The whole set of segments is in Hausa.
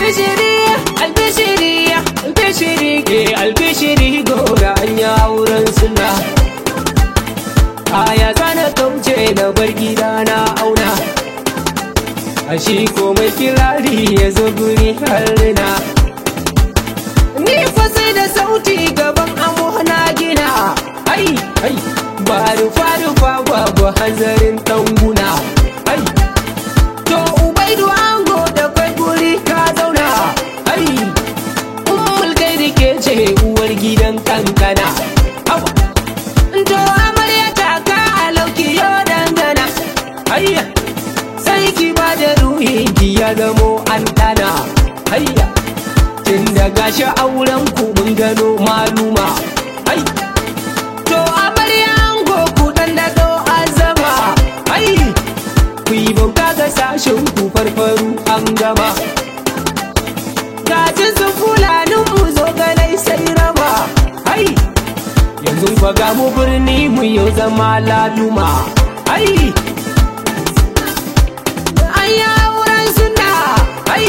albishiri albishiri albishiri ke albishiri gora an yi auren suna aya zana kauce na bar gida na auna a shi komai kirari ya zo guri harina ni fa sai da sauti gaban amo na gina ai ai ba rufa rufa babu hanzarin tanguna ai to ubaidu ango da kwai guri ka zauna ai ummul kai da ke ce uwar gidan kankana Awa. to amarya ta ka alauki yo dangana ayya sai ki ba da ruhi ki ya zamo an dana ayya tun da gashi auren ku mun gano maluma ai to amarya ango ku dan da azama ai ku yi bauta ga sashen ku farfaru an gama gajin sun fulanin mu zo ganai sai raba ai yanzu fa ga mu birni mu yau zama laluma ai ai auren suna ai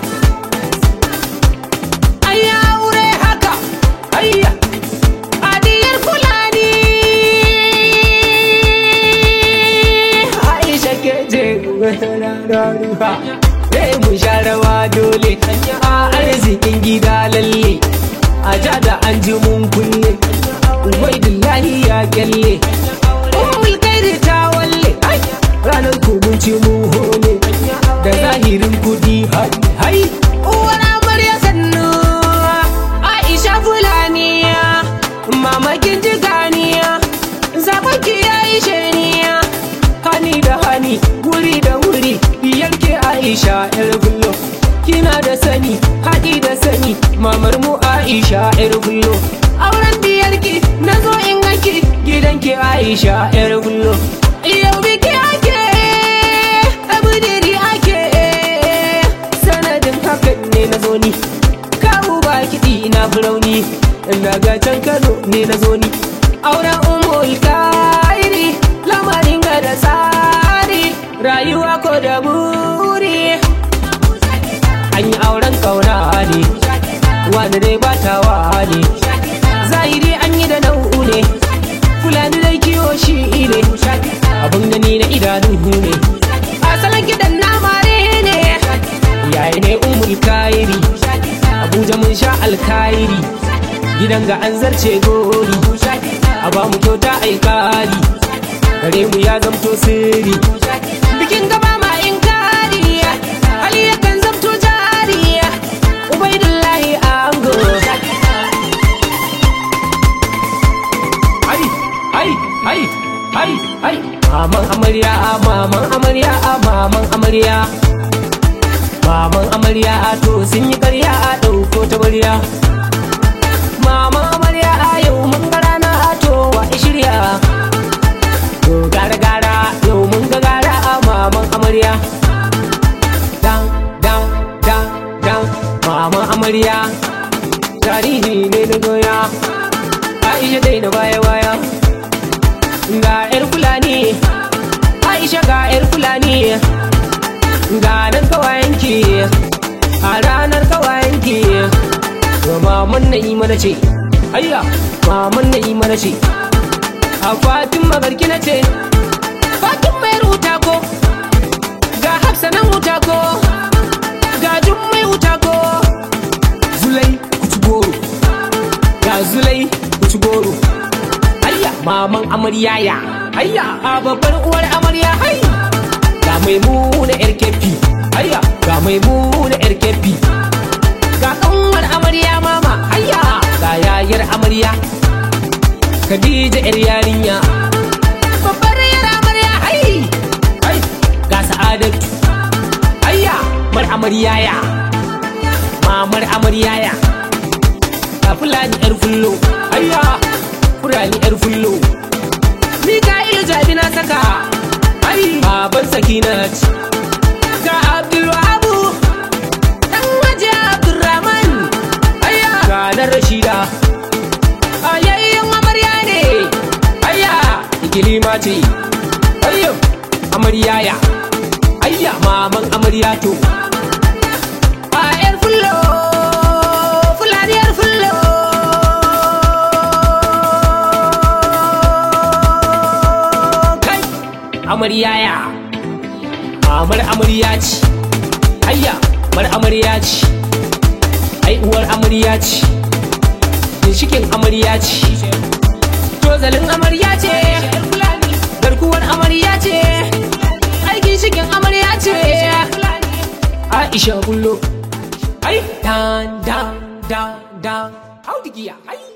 ai aure haka ai adiyar fulani Aisha ke je rarraruwa Sai mu sha rawa dole a arzikin gida lalle a ja da an ji mun kulle Ubaidullahi ya kyalle Ummul kairi ta walle ai, ranar kubunci mu hole da zahirin kudi hai hai uwar amarya sannu Aisha Fulani mamakin jiganiya zaɓen ki ya yi shaniya hani da hani wuri da wuri yanke Aisha yar bullo kina da sani haɗi da sani mamar mu Aisha yar bullo auren biyarki na zo in gaki gidanki Aisha yar bullo yau biki ake abudiri ake sanadin hakan ne na zo ni kawo ba kiɗi ina firauni daga can Kano ne na zo ni auren umul kairi lamarin ga da tsari rayuwa ko da buri an yi auren kauna ne wanda dai batawa ne zahiri an yi da nau'u ne fulani dai kiwo shi ne abin gani na idanu ne asalin gidan na mare ne yayi ne umul kairi abuja mun sha alkairi gidan ga an zarce gori a ba mu kyauta aikari gare mu ya zamto sirri bikin gaba ma in kari hali yakan zamto jari ubaidullahi ango ai ai ai ai ai maman amarya maman amarya maman amarya maman amarya to sun yi karya a ɗauko ta barya maman amarya a yau mun ga rana to wa shirya to gara gara yau mun ga gara a maman amarya dan dan dan dan maman amarya tarihi ne na goya aisha dai na baya baya ga yar fulani aisha ga yar fulani ga nan kawayenki a ranar kawayenki ga maman na yi mana ce ayya maman na yi mana ce a fatin magarki na ce fatin mai ruta ko ga hafsa nan wuta ko ga jun mai wuta ko zulai kuci goro ga zulai kuci goro ayya maman amarya ya ayya a babbar uwar amarya hai ga mai muna yar kefi ayya ga mai muna yar kefi ga kanwar amarya mama ayya ga yayar amarya Khadija yar yarinya babbar yar amarya hai hai ga sa'adatu ayya mar amarya ya mamar amarya ya ga fulani yar fullo ayya fulani yar fullo Mika'ilu jabi na saka ai baban sakinat ga Abdulwahabu dan waje Abdulrahman ayya ga nan Rashida ayayyan amarya ne ayya ikilima ce ayyo amarya ya ayya maman amarya to a yar amarya ya mamar amarya ce ayya mar amarya ce ai uwar amarya ce ginshikin amarya ce tozalin amarya ce garkuwar amarya ce ai ginshikin amarya ce aisha bullo ai dan dan dan dan audigiya ai